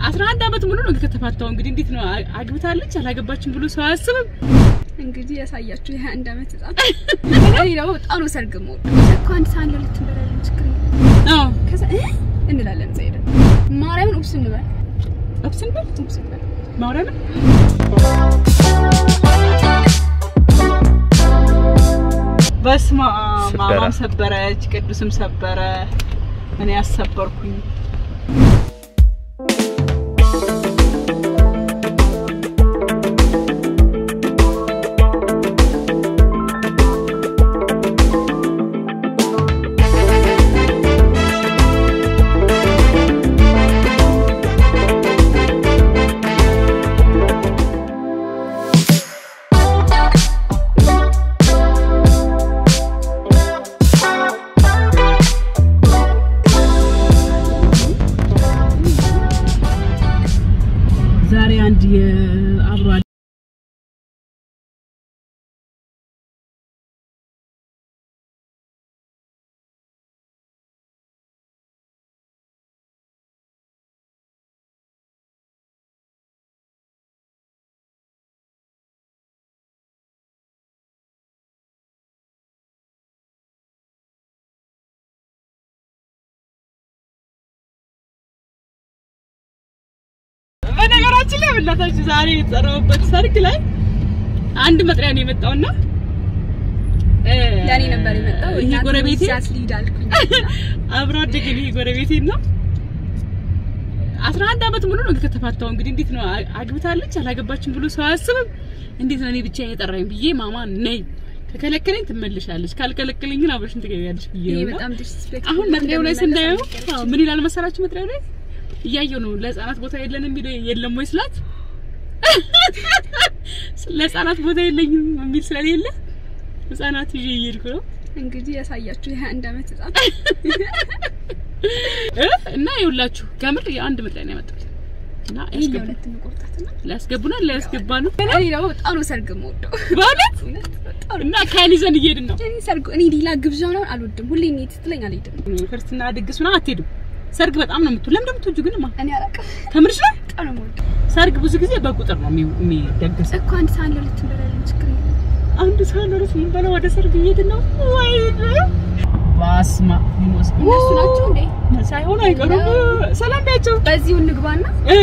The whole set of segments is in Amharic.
አስራ አንድ አመት ሙሉ ነው ከተፋታው። እንግዲህ እንዴት ነው አ- አግብታለች አላገባችም ብሎ ሰው አያስብም። እንግዲህ ያሳያችሁ ይሄ አንድ አመት ህጻን እኔ ደግሞ በጣም ነው ሰርግ ሞድ እኮ አንድ ሰዓት ለሁለት እንበላለን ችግር የለም አዎ ከዛ እ እንላለን ዘይደ ማርያምን ኡብስ እንበል አብስን በል ኡብስ እንበል ማውራለ በስማ ሰበረ። ማማም ሰበረች፣ ቅዱስም ሰበረ፣ እኔ ያሰበርኩኝ። ዛሬ አንድ የአብሮ በነገራችን ላይ በእናታችሁ ዛሬ የተጠራሁበት ሰርግ ላይ አንድ መጥሪያ ነው የመጣውና እ፣ ያኔ ነበር የመጣው ይሄ ጎረቤቴ ሲያስሊድ አልኩኝ አብሮ አደገ ይሄ ጎረቤቴ ነው። አስራ አንድ አመት ሙሉ ነው ከተፋታው። እንግዲህ እንዴት ነው አ- አግብታለች አላገባችም ብሎ ሰው አያስብም። እንዴት ነው እኔ ብቻ የጠራኝ ብዬ ማማ ነይ ከከለከለኝ ትመልሻለች፣ ካልከለከለኝ ግን አብረሽን ትገቢያለሽ ብዬ ይሄ ነው እና በጣም ዲስሪስፔክት አሁን መጥሪያው ላይ ስናየው አዎ፣ ምን ይላል መሰላችሁ? መጥሪያው ላይ እያየው ነው ለህፃናት ቦታ የለንም የሚለው የለም ወይ ስላት ለህፃናት ቦታ የለኝም የሚል ስለሌለ ህፃናት ይዤ እየሄድኩ ነው እንግዲህ ያሳያችሁ ይሄ አንድ አመት ህጻን እ እና ይኸውላችሁ ከምር የአንድ መጥሪያ ነው ያመጣሁት እና ይሄ ያስገቡ ለሁለት እንቆርጣትና ሊያስገቡናል ሊያስገባ ነው እኔ ደግሞ በጣም ነው ሰርግ የምወደው በእውነት እውነት በጣም ነው እና ካን ይዘን እየሄድን ነው እኔ ሰርግ እኔ ሌላ ግብዣ ምናምን አልወድም ሁሌ እኔ ስትለኝ አልሄድም ክርስትና ድግስ ምናምን አትሄድም ሰርግ በጣም ነው የምትውል ለምን እንደምትወጂው ግን ማ እኔ አላውቅም ከምርሽ ነው በጣም ነው የምወደው ሰርግ ብዙ ጊዜ በቁጥር ነው የሚ- የሚደገሰው እኮ አንድ ሰዓት ለሁለት እንበላለን ችግር የለም አንድ ሰው ለሩስ የምንበላው ወደ ሰርግ እየሄድን ነው ወይኔ ባስማ ሊሞስ እነሱ ናቸው እንዴ ሳይሆን አይቀሩም ሰላም ቢያቸው በዚሁ እንግባና እ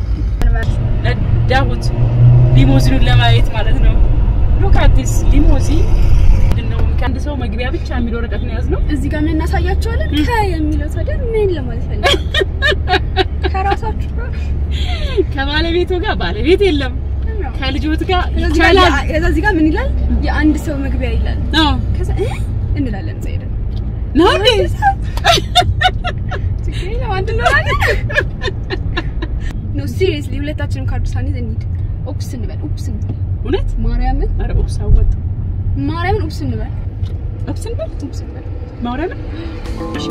ነዳሁት ሊሞዚኑን ለማየት ማለት ነው ሉክ አት ዲስ ሊሞዚን ምንድነው ከአንድ ሰው መግቢያ ብቻ የሚል ወረቀት ነው የያዝነው እዚህ ጋር ምን እናሳያቸዋለን ከ የሚለው ታዲያ ምን ለማለት ፈልግ ከራሳችሁ ጋር ከባለቤቱ ጋር ባለቤት የለም ከልጆት ጋር ከዛ እዚህ ጋር ይቻላል የ- ከዛ እዚህ ጋር ምን ይላል የአንድ ሰው መግቢያ ይላል ነው ከዛ እ እንላለን ዘይደ ነው እንዴ ችግር የለም አንድ እንሆናለን ኖ ሲሪየስሊ ሁለታችንም ካርዱ ሳንይዝ እንሂድ ኦፕስ እንበል ኦፕስ እንበል እውነት ማርያምን ኧረ ኦፕስ አወጡ ማርያምን ኦፕስ እንበል ኦፕስን በል ኦፕስ እንበል ማውራለ እሺ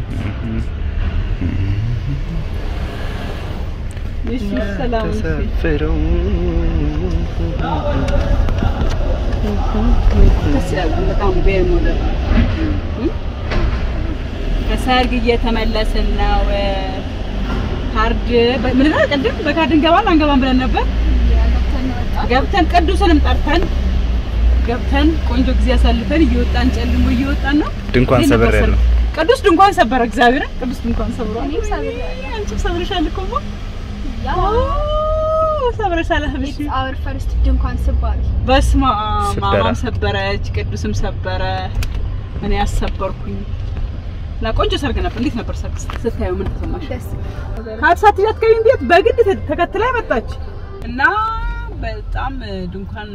እሺ ሰላም ተሳፍረው በጣም ቤር ሞዴል ከሰርግ እየተመለስን ነው። ካርድ ምን ነው ቅድም በካርድ እንገባለን አንገባም ብለን ነበር። ገብተን ቅዱስንም ጠርተን ገብተን ቆንጆ ጊዜ አሳልፈን እየወጣን ጨልሞ እየወጣን ነው። ድንኳን እንዴት ነበር ሰበር ያለው ሰርግ? ቅዱስ ድንኳን ሰበረ። እግዚአብሔርን ቅዱስ ድንኳን ሰብሯል። እኔም ሰብሬያለሁ። አንቺም ሰብረሻል እኮ እማ። ያው ኦ፣ ሰብረሻል። እሺ ኢትስ አወር ፈርስት ድንኳን ስባል በስመ አብ ሰበረ። ማማም ሰበረች፣ ቅዱስም ሰበረ፣ እኔ ያሰበርኩኝ እና ቆንጆ ሰርግ ነበር። እንዴት ነበር ሰርግ ስታዩ ምን ተሰማሽ? ደስ ከአዲስ አትያት ከቢን ቤት በግድ ተ- ተከትላ መጣች እና በጣም ድንኳን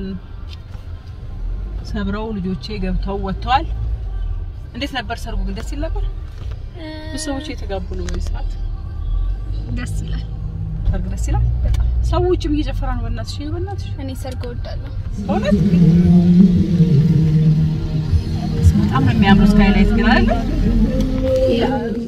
ሰብረው ልጆቼ ገብተው ወጥተዋል። እንዴት ነበር ሰርጉ? ግን ደስ ይል ነበር። ብዙ ሰዎች የተጋቡ ነው በዚህ ሰዓት። ደስ ይላል። ሰርግ ደስ ይላል በጣም። ሰው ውጭም እየጨፈረ ነው። በእናትሽ በእናትሽ እኔ ሰርግ እወዳለሁ። በእውነት በጣም ነው የሚያምረው። ስካይላይት ግን አይደለ